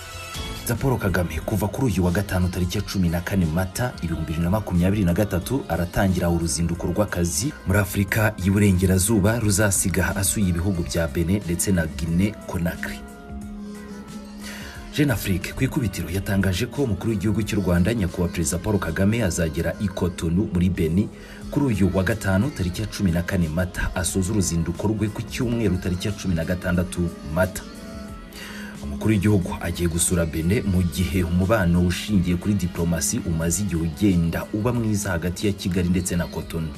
perezida paul kagame kuva kuri uyu wa gatanu tariki ya cumi na kane mata ibihumbi bibiri na makumyabiri na gatatu aratangira uruzinduko rw'akazi muri afurika y'iburengerazuba ruzasiga asuye ibihugu bya bene ndetse na gine konakiri jeune afrique ku ikubitiro yatangaje ko umukuru w'igihugu cy'u rwanda nyakubahwa perezida paul kagame azagera i kotonu muri beni kuri uyu wa gatanu tariki ya cumi na kane mata asoza uruzinduko rwe ku cyumweru tariki ya cumi na gatandatu mata umukuru w'igihugu agiye gusura bene mu gihe umubano ushingiye kuri diplomasi umaze igihe ugenda uba mwiza hagati ya kigali ndetse na kotonu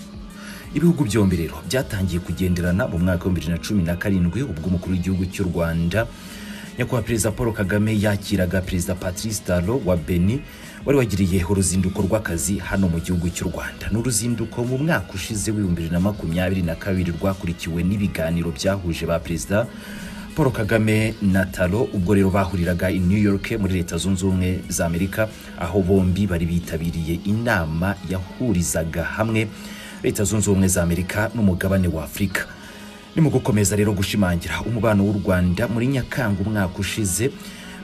ibihugu byombi rero byatangiye kugenderana mu mwaka w'ibihumbi bibiri na cumi na karindwi ubwo umukuru w'igihugu cy'u rwanda nyakubahwa perezida paul kagame yakiraga perezida patrice taro wa beni wari wagiriye uruzinduko rw'akazi hano mu gihugu cy'u rwanda ni uruzinduko mu mwaka ushize w'ibihumbi bibiri na makumyabiri na kabiri rwakurikiwe n'ibiganiro byahuje ba perezida paul kagame na taro ubwo rero bahuriraga i new york muri leta zunze ubumwe za amerika aho bombi bari bitabiriye inama yahurizaga hamwe leta zunze ubumwe za amerika n'umugabane wa afurika ni mu gukomeza rero gushimangira umubano w'u rwanda muri nyakanga umwaka ushize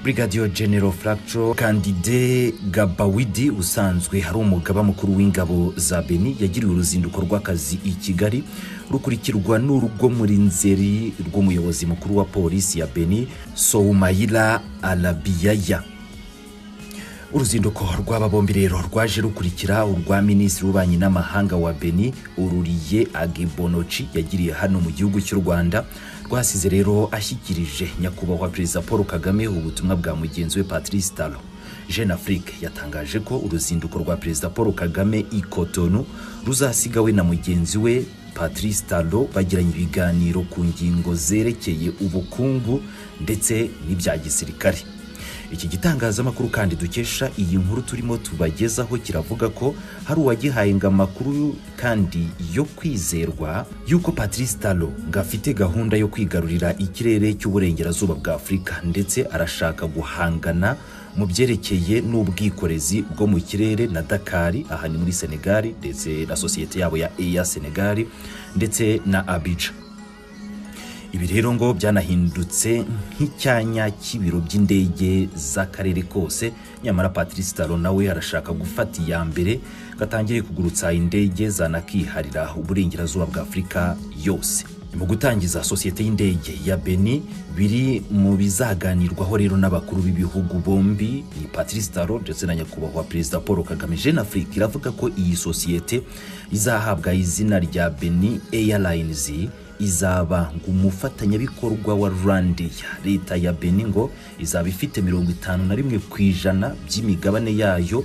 brigadier general fractro kandide gabawidi usanzwe ari umugaba mukuru w'ingabo za beni yagiriwe uruzinduko rw'akazi i kigali rukurikirwa n'urwo muri nzeri rw'umuyobozi mukuru wa polisi ya beni soumaila alabiyaya uruzinduko rw'aba bombi rero rwaje rukurikira urwa minisitiri w'ububanyi n'amahanga wa beni ururiye agebonoci yagiriye hano mu gihugu cy'u rwanda rwasize rero ashyikirije nyakubahwa perezida paul kagame ubutumwa bwa mugenzi we patrice talo jeune afrique yatangaje ko uruzinduko rwa perezida paul kagame i kotonu ruzasigawe na mugenzi we patrice talo bagiranye ibiganiro ku ngingo zerekeye ubukungu ndetse n'ibya gisirikare iki gitangazamakuru kandi dukesha iyi nkuru turimo tubagezaho kiravuga ko hari uwagihayenga amakuru kandi yo kwizerwa y'uko patrice talo ngo afite gahunda yo kwigarurira ikirere cy'uburengerazuba bwa afurika ndetse arashaka guhangana mu byerekeye n'ubwikorezi bwo mu kirere na dakari aha ni muri senegali ndetse na sosiyete yabo ya eya senegali ndetse na abidja ibi rero ngo byanahindutse nk'icyanya cy'ibiro by'indege z'akarere kose nyamara patrice taro nawe arashaka gufata iya mbere gatangire kugurutsa indege zanakiharira uburengerazuba bwa afurika yose mu gutangiza sosiyete y'indege ya beni biri mu bizaganirwaho rero n'abakuru b'ibihugu bombi ni patrice taro ndetse na nyakubahwa perezida paul kagame jeune afrique iravuga ko iyi sosiyete izahabwa izina rya beni airlines izaba umufatanyabikorwa wa Rwandair leta ya Benin ngo izaba ifite mirongo itanu na rimwe ku ijana by'imigabane yayo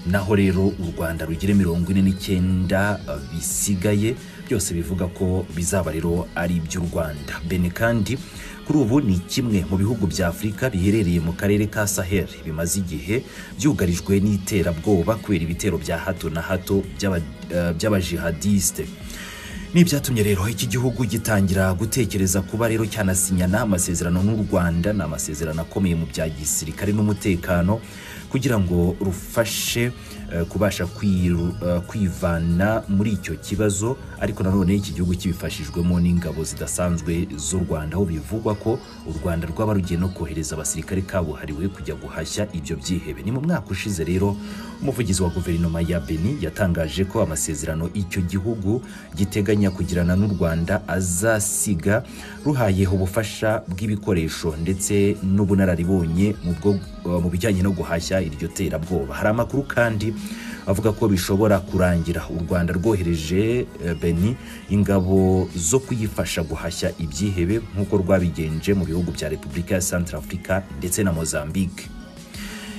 naho rero u Rwanda rugira mirongo ine n'icyenda bisigaye byose bivuga ko bizaba rero ari iby'u Rwanda Benin kandi kuri ubu ni kimwe mu bihugu bya afurika biherereye mu karere ka sahel bimaze igihe byugarijwe n'iterabwoba kubera ibitero bya hato na hato by'abajihadisite ni ibyatumye rero iki gihugu gitangira gutekereza kuba rero cyanasinyana amasezerano n'u rwanda ni amasezerano akomeye mu bya gisirikare n'umutekano kugira ngo rufashe kubasha kwivana muri icyo kibazo ariko nanone iki gihugu kibifashijwemo n'ingabo zidasanzwe z'u rwanda aho bivugwa ko u rwanda rwaba rugiye no kohereza abasirikare kabuhariwe kujya guhashya ibyo byihebe ni mu mwaka ushize rero umuvugizi wa guverinoma ya beni yatangaje ko amasezerano icyo gihugu giteganya kugirana n'u Rwanda azasiga ruhayeho ubufasha bw'ibikoresho ndetse n'ubunararibonye mu bijyanye no guhashya iryo terabwoba hari amakuru kandi avuga ko bishobora kurangira u Rwanda rwohereje Beni ingabo zo kuyifasha guhashya ibyihebe nk'uko rwabigenje mu bihugu bya Repubulika ya Centrafrica ndetse na Mozambique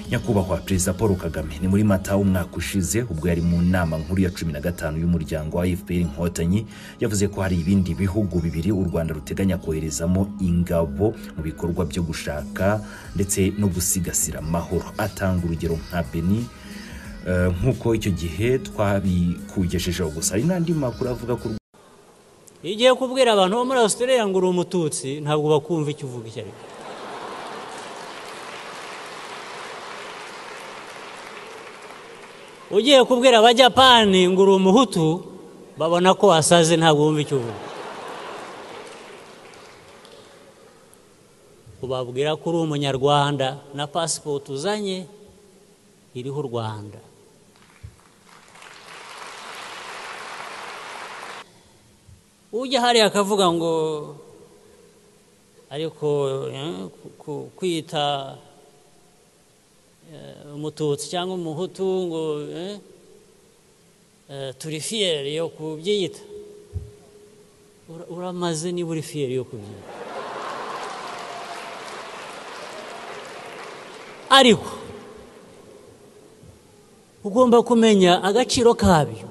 nyakubahwa perezida paul kagame ni muri mata umwaka ushize ubwo yari mu nama nkuru ya cumi na gatanu y'umuryango wa fpr inkotanyi yavuze ko hari ibindi bihugu bibiri u rwanda ruteganya koherezamo ingabo mu bikorwa byo gushaka ndetse no gusigasira amahoro atanga urugero nka beni nk'uko icyo gihe twabikugejejeho gusa hari n'andi makuru avuga ko igiye kubwira abantu bo muri australia ngo uri umututsi ntabwo bakumva icyo uvuga icyo ari cyo ugiye kubwira abajyapani ngo uri umuhutu babona ko wasaze ntabwo wumva icyo uvuga ubabwira ko uri umunyarwanda na pasipoti uzanye iriho u rwanda ujya hariya akavuga ngo ariko eh, ku- kwita eh, umututsi cyangwa umuhutu ngo eh, eh, turi fiyeri yo kubyiyita Ura- uramaze niba uri fiyeri yo kubyiyita ariko ugomba kumenya agaciro kabyo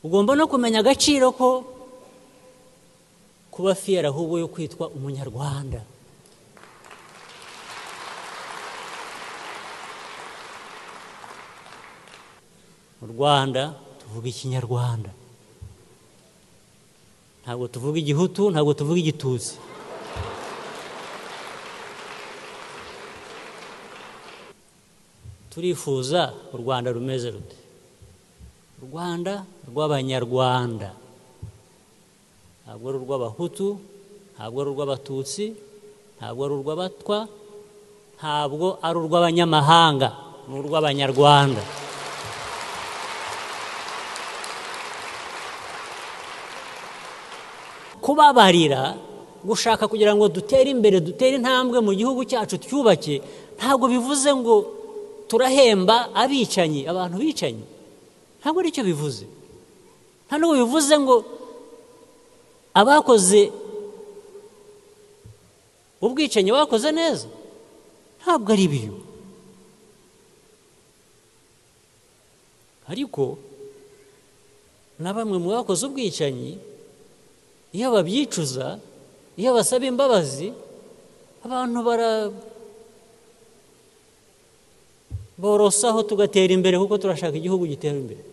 ugomba no kumenya agaciro ko kuba fiyeri ahubwo yo kwitwa umunyarwanda mu rwanda tuvuga ikinyarwanda ntabwo tuvuga igihutu ntabwo tuvuga igitutsi turifuza u rwanda rumeze rute u rwanda rw'abanyarwanda ntabwo ari urw'abahutu ntabwo ari urw'abatutsi ntabwo ari urw'abatwa ntabwo ari urw'abanyamahanga ni urw'abanyarwanda kubabarira gushaka kugira ngo dutere imbere dutere intambwe mu gihugu cyacu twubake ntabwo bivuze ngo turahemba abicanyi abantu bicanyi ntabwo ari cyo bivuze nta n'ubu bivuze ngo abakoze ubwicanyi bakoze neza ntabwo ari biyo ariko na bamwe mu bakoze ubwicanyi iyo babyicuza iyo basaba imbabazi abantu bara borosaho tugatera imbere kuko turashaka igihugu gitera imbere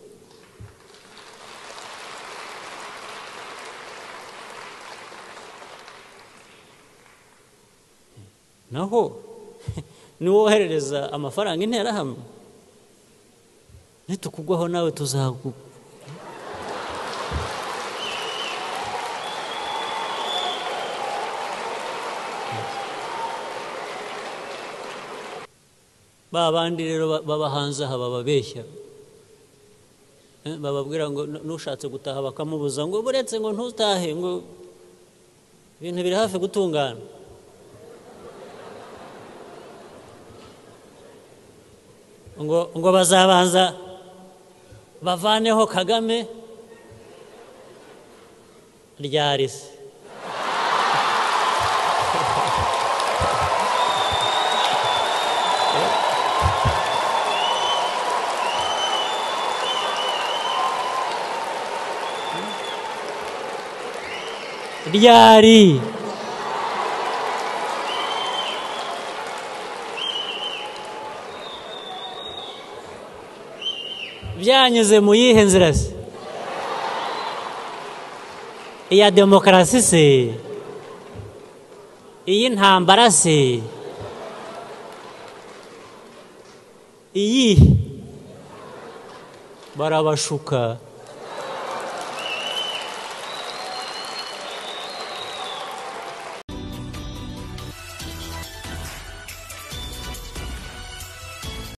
naho niwoherereza amafaranga interahamwe nitukugwaho nawe tuzagu ba bandi rero ba- b'abahanzi aha bababeshya Eh, bababwira ngo "Nu- n'ushatse gutaha bakamubuza ngo buretse ngo ntutahe ngo ibintu biri hafi gutungana ngo ngo bazabanza bavaneho kagame ryari se ryari byanyuze mu yihe nzira se iya demokarasi se iy'intambara se iyihe barabashuka